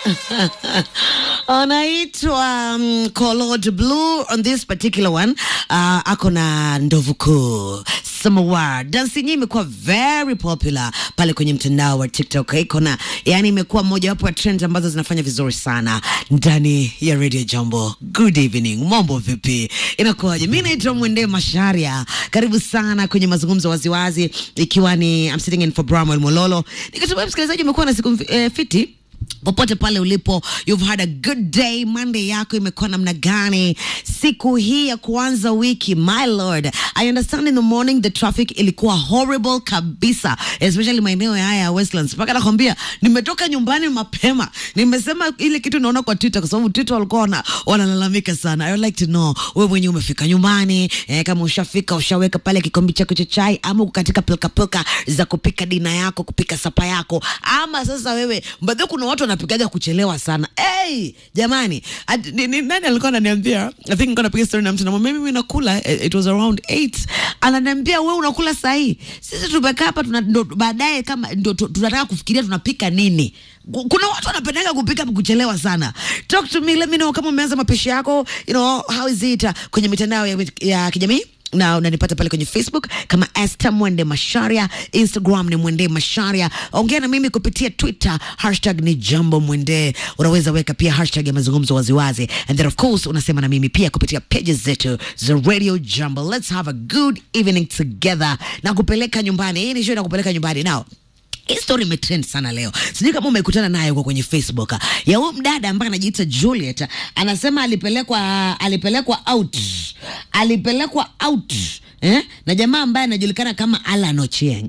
anaitwa um, Colored Blue on this particular one uh, ako na ndovu kuu Samawar. Dansi yenyewe imekuwa very popular pale kwenye mtandao wa TikTok. Iko na yani, imekuwa mojawapo ya trend ambazo zinafanya vizuri sana ndani ya Radio Jambo. Good evening, mambo vipi? Inakuwaje? Mimi naitwa Mwende Masharia, karibu sana kwenye mazungumzo waziwazi, ikiwa ni I'm sitting in for Bramwell Mololo. Nikitumai msikilizaji umekuwa na siku eh, fiti popote pale ulipo, you've had a good day. Monday yako imekuwa namna gani? Siku hii ya kuanza wiki, my lord, I understand in the morning the traffic ilikuwa horrible kabisa, especially maeneo haya ya Westlands. Mpaka nakwambia nimetoka nyumbani mapema, nimesema ile kitu naona kwa Twitter, kwa sababu Twitter walikuwa wana, wanalalamika sana. I would like to know wewe mwenyewe umefika nyumbani eh, kama ushafika ushaweka pale kikombe chako cha chai, ama uko katika pilka pilka za kupika dina yako, kupika sapa yako, ama sasa wewe mbadhi, kuna watu wanapikaga kuchelewa sana. Hey, jamani, at, ni, ni, nani alikuwa ananiambia, I think nilikuwa napiga story na mtu namwambia mimi nakula, eh, it was around 8 ananiambia wewe unakula saa hii, sisi tumekaa hapa tuna ndo baadaye kama ndo tu- tunataka kufikiria tunapika nini. Ku- Kuna watu wanapendaga kupika kuchelewa sana. Talk to me, let me know kama umeanza mapishi yako, you know, how is it uh, kwenye mitandao ya, ya kijamii na unanipata pale kwenye Facebook kama Esther Mwende Masharia, Instagram ni Mwende Masharia. Ongea na mimi kupitia Twitter, hashtag ni Jambo Mwende. Unaweza weka pia hashtag ya mazungumzo waziwazi, and then of course unasema na mimi pia kupitia pages zetu za Radio Jambo. Let's have a good evening together na kupeleka nyumbani. Hii ni show na kupeleka nyumbani now hii story imetrend sana leo, sijui kama umekutana naye huko kwenye Facebook ya huyu mdada ambaye anajiita Juliet, anasema alipelekwa alipelekwa out alipelekwa out eh? na jamaa ambaye anajulikana kama Alan Ochieng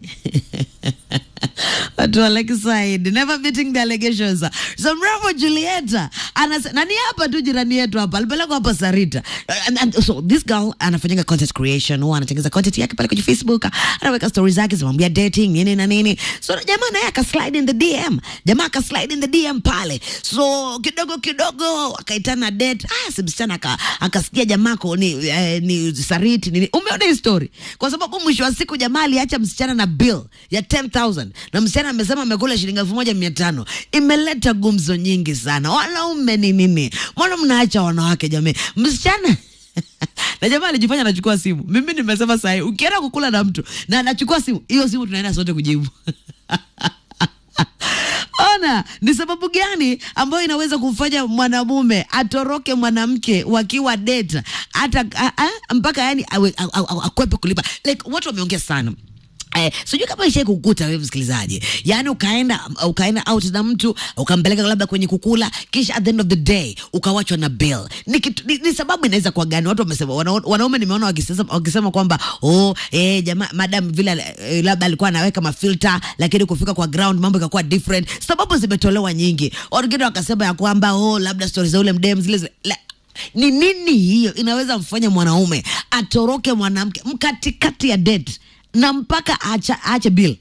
watu wa Lakeside never beating the allegations. So mrembo Julieta anasema nani hapa tu jirani yetu hapa alipelekwa hapa Sarita. And, and, so this girl anafanyanga content creation, huwa anatengeneza content yake pale kwenye Facebook, anaweka stories zake zinamwambia dating nini na nini. So jamaa naye akaslide in the DM, jamaa akaslide in the DM pale. So kidogo kidogo akaitana date. Ah, si msichana aka- akasikia jamaa ko ni, eh, ni Sariti nini. Umeona hii story? Kwa sababu mwisho wa siku jamaa aliacha msichana na bill ya 10000 na msichana amesema amekula shilingi elfu moja mia tano. Imeleta gumzo nyingi sana. Wanaume ni nini? Mbona mnaacha wanawake jamii? Msichana na jamaa alijifanya anachukua simu. Mimi nimesema sahi, ukienda kukula na mtu na anachukua simu, hiyo simu tunaenda sote kujibu. Ona ni sababu gani ambayo inaweza kumfanya mwanamume atoroke mwanamke wakiwa date hata a- a- mpaka yani awe- a- a- a- akwepe kulipa. Like watu wameongea sana. Eh, sijui kama ishai kukuta wewe msikilizaji, yaani ukaenda ukaenda out na mtu ukampeleka labda kwenye kukula, kisha at the end of the day ukawachwa na bill. Ni, kitu, ni, ni sababu inaweza kuwa gani? Watu wamesema wana, wanaume nimeona wakisema, wakisema kwamba oh, eh, jamaa madam vile eh, labda alikuwa anaweka mafilter, lakini kufika kwa ground mambo ikakuwa different. Sababu zimetolewa nyingi, wengine wakasema ya kwamba oh, labda stories za ule mdem zile zile la, ni nini hiyo inaweza mfanya mwanaume atoroke mwanamke mkatikati ya date na mpaka acha, ache bill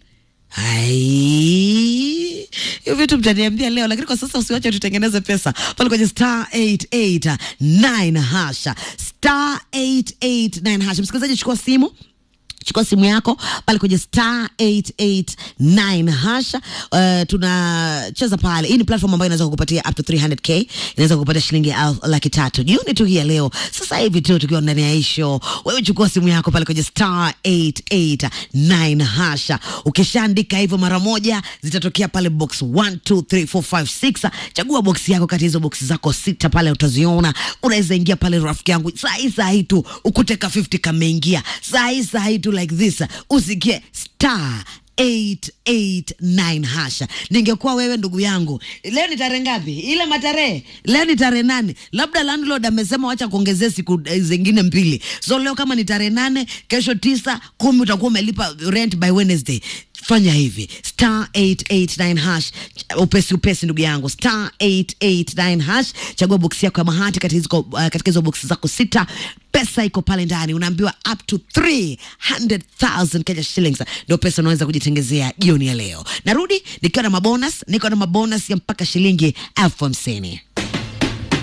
Ai, hiyo vitu mtaniambia leo, lakini kwa sasa usiwache tutengeneze pesa pale kwenye star 889 hasha star 889 hasha. Msikilizaji, chukua simu chukua simu yako pale kwenye star 889 hasha. Uh, tunacheza pale. Hii ni platform ambayo inaweza kukupatia up to 300k, inaweza kukupatia shilingi elfu laki tatu jioni tu hii ya leo, sasa hivi tu tukiwa ndani ya hii show. Wewe chukua simu yako pale kwenye star 889 hasha. Ukishaandika hivyo mara moja, zitatokea pale box 1 2 3 4 5 6. Chagua box yako kati ya hizo box zako sita pale, utaziona. Unaweza ingia pale, rafiki yangu, saa hii saa hii tu ukuteka 50 kameingia, saa hii saa hii tu like this, usikie star 889 hasha. Ningekuwa wewe ndugu yangu, leo ni tarehe ngapi? Ile matarehe leo ni tarehe nane. Labda landlord amesema wacha kuongezea siku eh, zingine mbili, so leo kama ni tarehe nane, kesho tisa, kumi utakuwa umelipa rent by Wednesday. Fanya hivi star 889 hash, upesi upesi, ndugu yangu, star 889 hash, chagua boksi yako ya mahati katika hizo uh, katika hizo boksi zako sita pesa iko pale ndani, unaambiwa up to 300,000 Kenya shillings ndio pesa unaweza kujitengezea jioni ya leo. Narudi nikiwa na mabonus, niko na mabonus ya mpaka shilingi elfu hamsini.